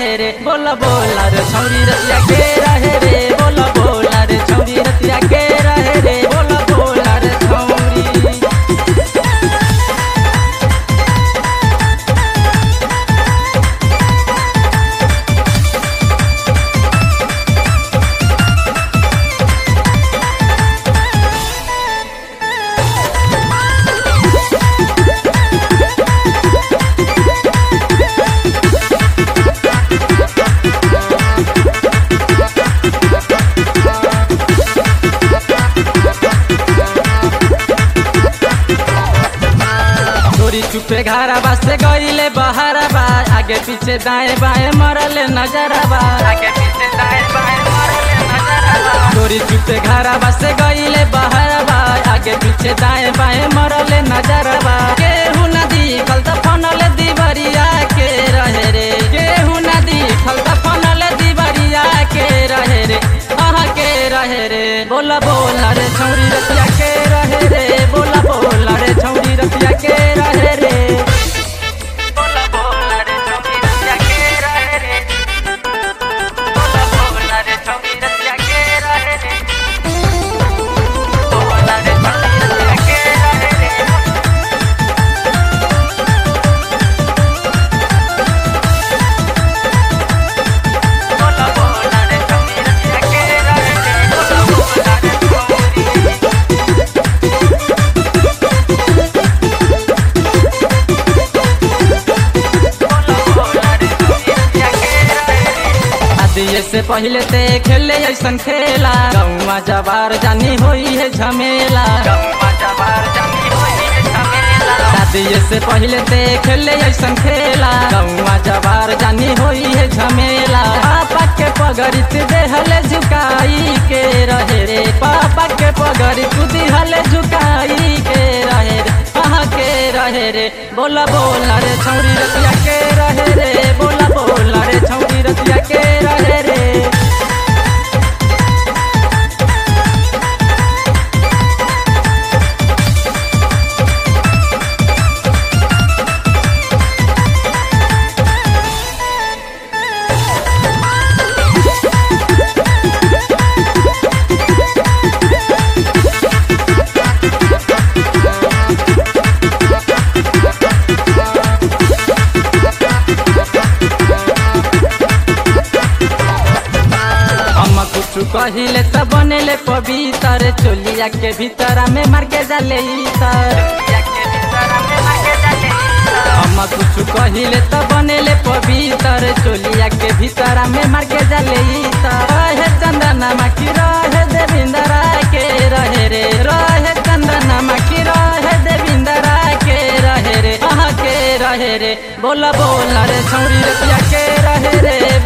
रहे रे बोला बोला रे छौरी रतिया के रहे रे बोला बोला रे छौरी रतिया के रहे रे बोला बोला रे छौरी चोरी चुपे घारा से गईले बहारा बा आगे पीछे दाएं बाएं मरले नजरा बा आगे पीछे दाएं बाएं मरले नजरा बा चोरी चुपे घारा से गईले बहारा बा आगे पीछे दाएं बाएं मरले नजरा बा केहू नदी खलता फनले दीवरिया के रहे रे केहू नदी खलता फनले दीवरिया के रहे रे आहा के रहे रे बोला बोला रे छौरी रतिया के रहे रे बोला बोला रे छौरी रतिया के रहे रे बोला बोला रे छौरी रतिया के रहे रे बोला बोला रे छौरी रतिया के रहे रे बोला रे छौरी रतिया के रहे रे बोला बोला रे छौरी रतिया के रहे रे बोला बोला रे छौरी दिए से पहले ते खेले ऐसन खेला गौवा जवार जानी होई है झमेला गौवा जवार जानी होई है झमेला दिए से पहले ते खेले ऐसन खेला गौवा जवार जानी होई है झमेला पापा के पगड़ी तू देहले झुकाई के रहे रे पापा के पगड़ी तू दिहले झुकाई के रहे रे कहाँ के रहे रे बोला बोला रे छौरी रतिया के रहे रे बोला बोला रे छौरी रतिया के रहे रे हम कुछ कहिले त बनेले पवित्र चोलिया के भीतर में मार के जाले इतर हम कुछ कहिले त बनेले पवित्र चोलिया के भीतर में मार के जाले इतर रहे चंदना माकी रहे देविंदरा के रहे रे रहे चंदना माकी रहे देविंदरा के रहे रे अहाँ के रहे रे बोला बोला रे छौरी रतिया के रहे रे